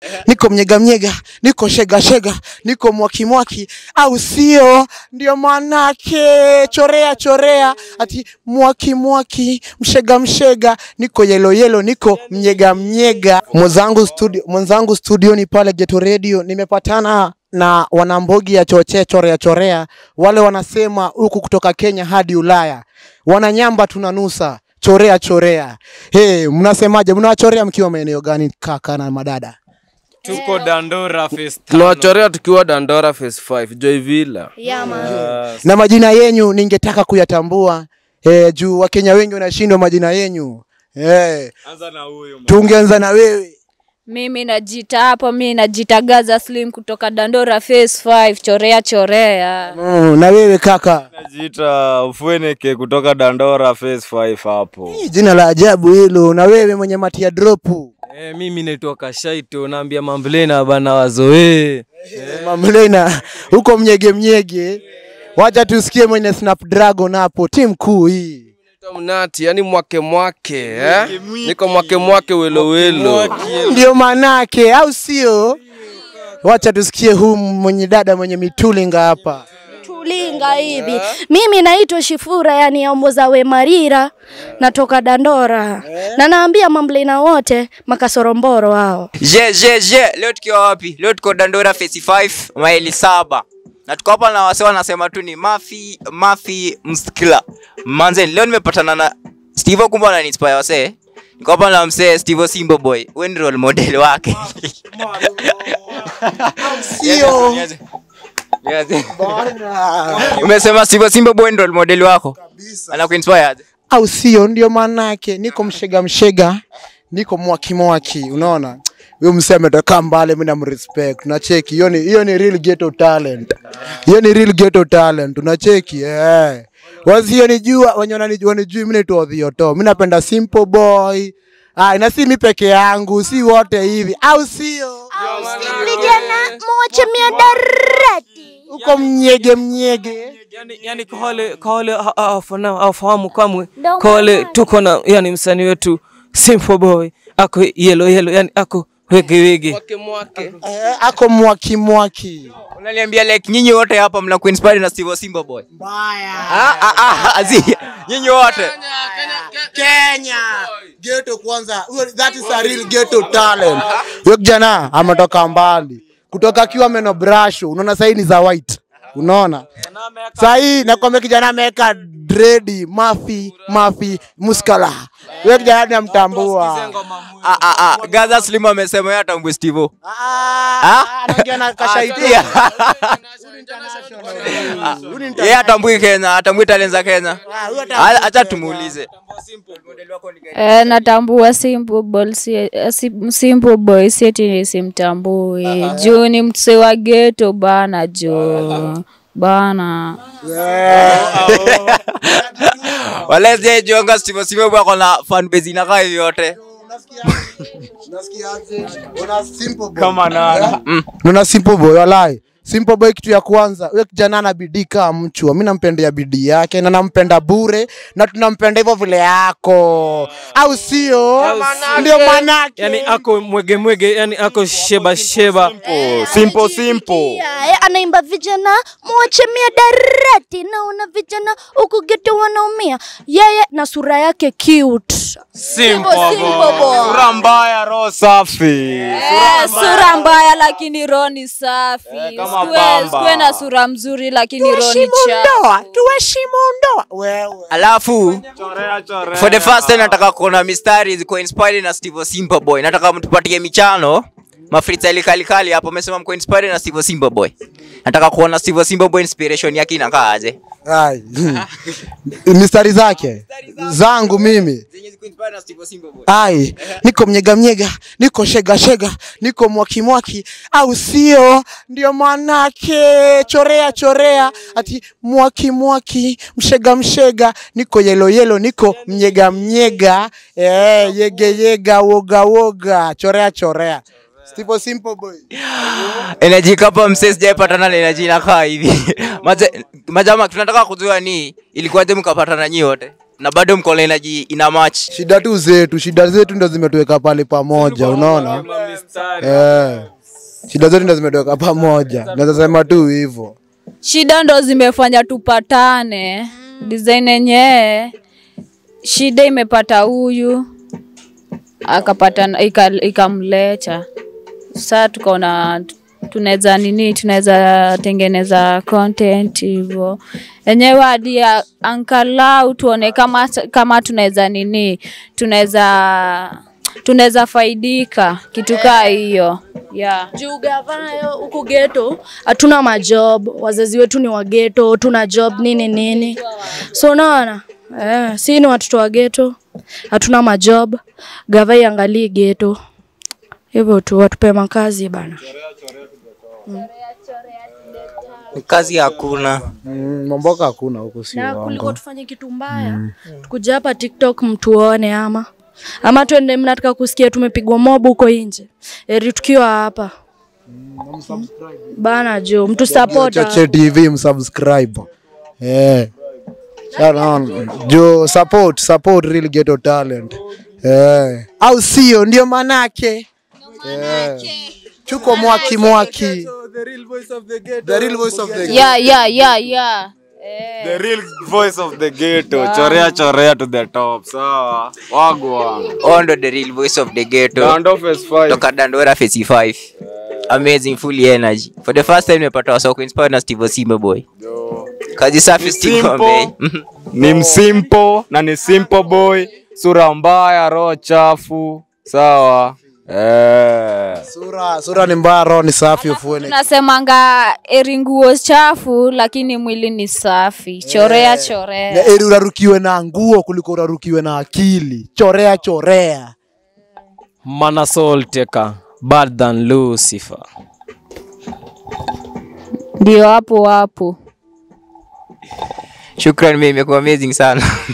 niko mnyega mnyega, niko shega shega, niko mwaki mwaki, au sio? Ndio manake chorea chorea, ati mwaki mwaki, mshega mshega, niko yelo yelo, niko mnyega mnyega. Mwenzangu studio, mwenzangu studioni pale Geto Radio nimepatana na wanambogi ya chochea chorea chorea, wale wanasema huku kutoka Kenya hadi Ulaya, wananyamba tunanusa chorea chorea. Hey, mnasemaje? Mnawachorea mkiwa maeneo gani kaka na madada? tuko dandora phase tano. tunawachorea tukiwa dandora phase 5 joy villa Yeah, man. na majina yenyu ningetaka kuyatambua eh, juu Wakenya wengi wanashindwa majina yenyu eh, anza na huyo tungeanza na wewe Mimi najita hapo, mimi najita Gaza Slim kutoka Dandora Phase 5 chorea chorea. mm, na wewe kaka najiita ufueneke kutoka dandora phase 5 hapo Hii jina la ajabu hilo. Na wewe mwenye matia dropu e, mimi naitwa kashaito naambia mamblena bana wazoee mamlena huko mnyege mnyege, wacha tusikie mwenye Snapdragon hapo, timu kuu hii Naitwa mnati yani mwake mwake eh? niko mwake mwake welo welo ndio manake, au sio? Wacha tusikie huu mwenye dada mwenye mitulinga hapa. tulinga hivi. Mimi naitwa Shifura, yani Omboza we Marira, natoka Dandora na naambia mamblina wote makasoromboro hao. Je, je, je, leo tukiwa wapi? Leo tuko Dandora Phase 5 maili saba na tuko hapa na wase wanasema tu ni Mafi Mafi Mskila. Manze, leo nimepatana na Steve kumbe anani inspire wase. Niko hapa na msee Steve Simba Boy. Wewe ni role model wake. Sio Niaje? Niaje? Umesema Steve Simba Boy ni role model wako? Anakuinspire aje? au sio? Ndio manake niko mshega mshega, niko mwaki mwaki, unaona huyo msee ametoka mbali, mimi namrespect. Unacheki hiyo ni hiyo ni real ghetto talent, hiyo ni real ghetto talent, unacheki eh. Wasionijua wenye wananijua nijui, mimi naitwa Odhioto, mimi napenda simple boy. Ah, na si mimi peke yangu, si wote hivi, au sio? Vijana moja mia darati Uko mnyege mnyege. yani, yani kwa wale kwa wale ha- ha- hawafana- hawafahamu kamwe Ndo kwa wale maana. tuko na yani msanii wetu simple boy ako yelo yelo yani ako wege wege mwake mwake Eh, ako mwaki mwaki. Unaniambia like nyinyi wote hapa mna kuinspire na Steve Simba Boy. Mbaya. Ah ah ah, azi. Nyinyi wote. Kenya. Ghetto kwanza. Huyo- That is a real ghetto talent. Huyo kijana ametoka mbali. Kutoka akiwa meno brush, unaona sasa ni za white. Unaona? Sasa hii nakwambia kijana ameweka dredi, mafi, mafi, muskala. Huyo kijana namtambua. Ah ah ah, Gaza Slim amesema yeye atambue Steve. Ah, anaongea na kashaitia. Yeye atambui Kenya, atambui talent za Kenya. Ah, Acha tumuulize. Eh, natambua Simple Boy, si, eh, si- Simple Boy sieti nisimtambui. Juu ni mse wa ghetto bana jo. Bana. Wale je jonga Steve Simba Boy ako na fan base inakaa hivi yote. kama nani Unaona simple boy walai. Simple boy kitu ya kwanza, huyo kijana ana bidii kama mchwa. Mimi nampendea bidii yake na nampenda bure na tunampenda hivyo vile yako. Au sio? Ndio manake. yani ako mwege mwege yani ako sheba sheba simple simple Yeah, anaimba vijana moja mia darati, naona vijana huku geto wanaumia, yeye na sura yake cute. simple Simple boy. sura mbaya roho safi Eh, sura mbaya lakini roho ni safi. kama Sikuwe- pamba. sikuwe na sura mzuri lakini roho ni Tuheshimu chafu. ndoa, tuheshimu ndoa. Wewe. Alafu chorea chorea for the first time nataka kuona mistari ziko inspired na Steve Simba Boy. Nataka mtupatie michano. Mafritali kali kali hapo amesema mko inspired na Steve Simba Boy. Nataka kuona Steve Simba Boy inspiration yake inakaa aje. Ai. Mistari zake zangu mimi. Zenye ziko inspired na Steve Simba Boy. Ai, niko mnyega mnyega, niko shega shega, niko mwaki mwaki, au sio? Ndio manake chorea chorea, ati mwaki mwaki, mshega mshega, niko yelo yelo, niko mnyega mnyega, eh, yege yega, woga woga, chorea chorea. Steve Simple Boy. Energy kapa msee sijaipatana na energy inakaa hivi. Maja- Majama tunataka kujua ni ilikuwaje mkapatana nyinyi wote? na bado mko na energy ina match shida tu zetu shida zetu ndo zimetuweka pale pamoja unaona eh. shida zetu ndo zimetuweka pamoja naweza sema tu hivyo shida ndo zimefanya tupatane design yenyewe shida imepata huyu akapata ika- ikamleta saa tukaona tunaweza nini tunaweza tengeneza content hivyo enyewe hadi ya- angalau tuone kama kama tunaweza nini tunaweza tunaweza faidika kitu kaa hiyo yeah. juu gavayo huku geto hatuna majob wazazi wetu ni wa geto tuna job nini nini so unaona eh, si ni watoto wa geto hatuna majob gava iangalii geto hivyo tu watupe makazi bana kazi hakuna mm, mamboka hakuna huku si na kuliko uongo tufanye kitu mbaya tukuja hapa tiktok mtuone ama ama twende mnataka kusikia tumepigwa mob huko nje eri tukiwa hapa bana jo mtu support Choche TV msubscribe eh Shanaona. jo support support real ghetto talent eh au sio ndio manake eh chuko mwaki mwaki the real voice of the ghetto yeah, yeah, yeah, yeah. The real voice of the ghetto. Chorea chorea to the top. Sawa. Wagwan. Huo ndo the real voice of the ghetto Dando phase 5. toka dandora phase 5 amazing full energy for the first time nimepata wasa kuinspire na steve osime boy kazi safi steve Simple. Ombe. Ni msimpo na ni simple boy. Sura mbaya, roho chafu. Sawa. Eh. sura sura ni mbaya roho ni safi ufueni tunasemanga eri nguo chafu lakini mwili ni safi chorea chorea Na eri urarukiwe na nguo kuliko urarukiwe na akili chorea chorea mana soul taker bad than lucifer ndio hapo hapo shukran mimi imekuwa amazing sana